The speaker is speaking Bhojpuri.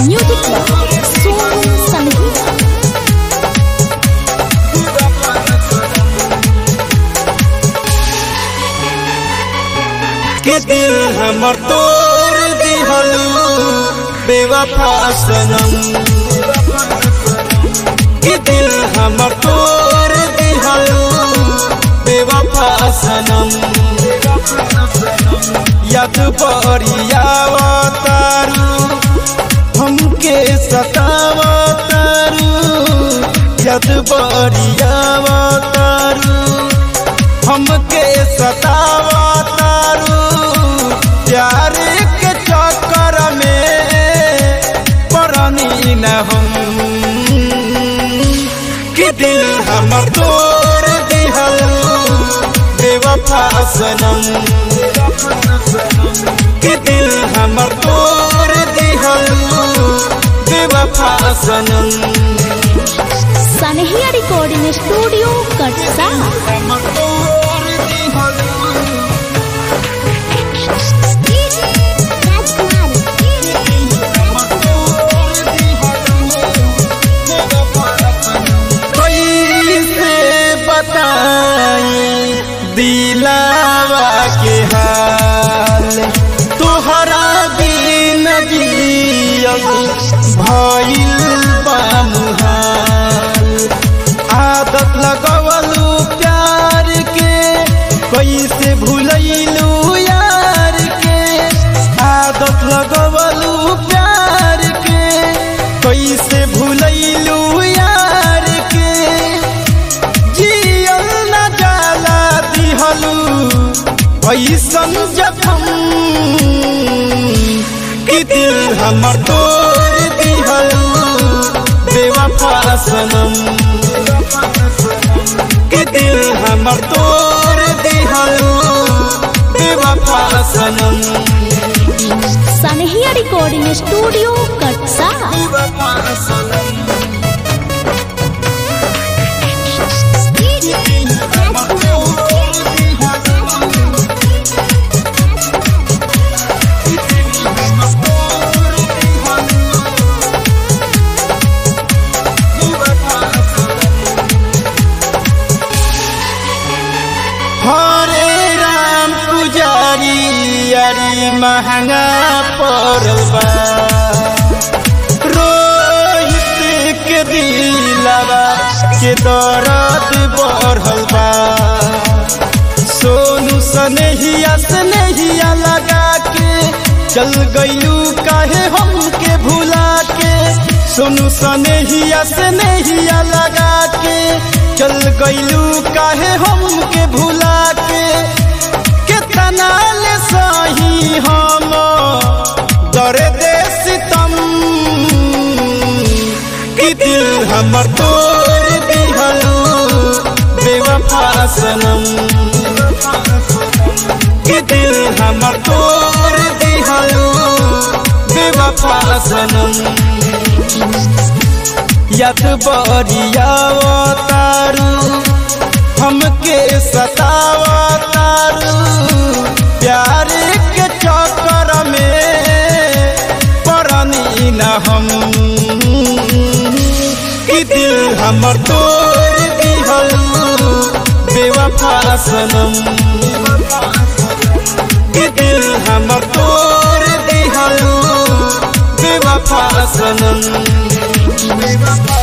म्यूजिक सोनू संगीता के दिल हमर तोड़ दिहलू बेवफा सनम के दिल हमर तोड़ दिहलू बेवफा सनम याद बरियावा तारू हमके सतावा तारू याद बरियावा तारू हमके सतावा तारू प्यार के चक्कर में परनी न हम कि दिल हमर तोड़ दिहल बेवफा सनम कि दिल हमर तोड़ दिहल बेवफा सनम सनहिया रिकॉर्डिंग स्टूडियो कटसा हमर तोड़ दिहल कैसे बताई दिलावा के हाल तोहरा बिन जियब भइल बा मुहाल आदत लगवलू प्यार के कैसे भूलैलू यार के आदत लगवलू प्यार के कैसे भूलैलू यार के जियल न जाला दिहलू ऐसन जखम कि दिल हमर तोड़ दिहलू बेवफा सनम कि दिल हमर तोड़ दिहलू बेवफा सनम सनहिया रिकॉर्डिंग स्टूडियो कटसा बेवफा सनम हरे राम पुजारी यारी महंगा पड़ल बा रोहित के दिलवा के दर्द बढ़ल बा सोनू सनेहिया सनेहिया लगा के चल गईलू काहे हमके भुला के सोनू सनेहिया सनेहिया लगा के चल गईलू काहे हमके भुला के कितना ले सही हम दर्द सितम कि दिल हमर तोड़ दिहलू बेवफा सनम कि दिल हमर तोड़ दिहलू बेवफा सनम याद बरियावा तारू हमके सतावा तारू प्यार के चक्कर में परनी न हम कि दिल हमर तोड़ दिहलू बेवफा सनम कि दिल हमर तोड़ दिहलू बेवफा सनम